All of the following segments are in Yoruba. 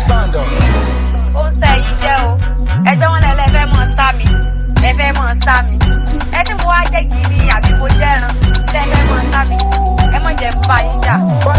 Sando. ó ń sẹ yìí jẹ́ o ẹjọ́ wọn lẹ́lẹ́ fẹ́ mọ̀ sá mi ẹ fẹ́ mọ̀ sá mi ẹ tí mo wá jẹ́ gidi àbí mo jẹ́ ẹran tẹ́ ẹ fẹ́ mọ̀ sá mi ẹ mọ̀ jẹ́ bá yín jà.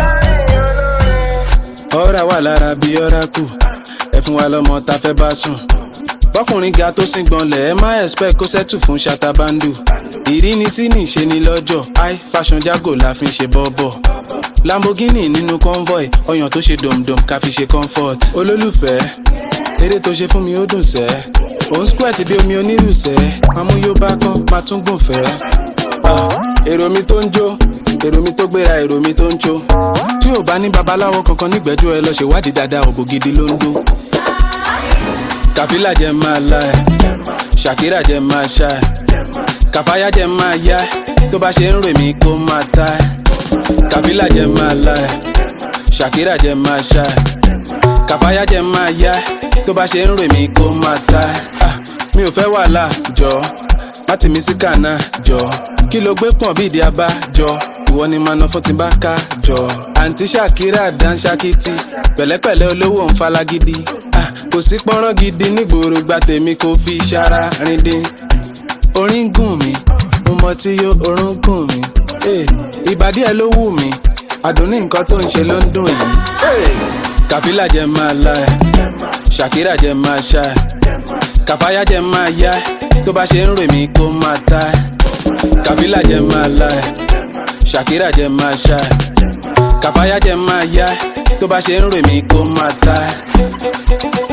ọ̀rá wà lára bí ọ̀rá kù ẹ fún wa lọ́mọ tá fẹ́ bá sùn bọ́kùnrin ga tó sìn gbọ́nlẹ̀ ẹ má expect kó sẹ́tù fún ṣatabandu ìrínisí nìṣe ni lọ́jọ́ high fashion jago la fi ń ṣe bọ́bọ̀ lamborghini nínú convoy ọyàn tó ṣe dòmdòm ká fi ṣe comfort olólùfẹ́ eré tó ṣe fún mi ó dùn sẹ́ òun squirt bí omi onírùsẹ́ mamú yóò bá kán máa tún gùn fẹ́ Ah, èrò mi tó ń jó èrò mi tó gbéra èrò mi tó ń jó tí ò bá ní babaláwo kankan nígbẹ́jọ́ ẹ lọ ṣèwádìí dáadáa òbò gidi ló ń dó kàfílà jẹ máa la ẹ ṣàkírà jẹ máa ṣá ẹ kàfáyà jẹ máa yá ẹ tó bá ṣe ń rè mí kó máa ta ẹ kàfílà jẹ máa la ẹ ṣàkírà jẹ máa ṣá ẹ kàfáyà jẹ máa yá ẹ tó bá ṣe ń rè mí kó máa ta ẹ Ah, mi ò fẹ́ wàhálà jọ láti mi sí kànáà jọ kí ló gbé pọ̀n bí ìdí abá jọ ìwọ ni màá ná fún ti bá ká jọ àǹtí ṣàkírà dán ṣákìtì pẹ̀lẹ́pẹ̀lẹ́ olówó ń falagidi Ah, kò sí pọ́nrán gidi nígboro gba tèmi kò fi ṣara rindin orin gùn mí mo mọ tí yó orun gùn mí Eh, ìbàdí ẹ ló wù mí àdùnní nǹkan tó ń ṣe ló ń dùn yìí Eh, kàfílà jẹ máa la ẹ ṣàkírà jẹ máa ṣá ẹ kàfáyà jẹ máa yá ẹ tó bá ṣe ń rè mí kó máa ta ẹ kàfílà jẹ máa la ẹ ṣàkírà jẹ máa ṣá ẹ kàfáyà jẹ máa yá ẹ tó bá ṣe ń rè mí kó máa ta ẹ.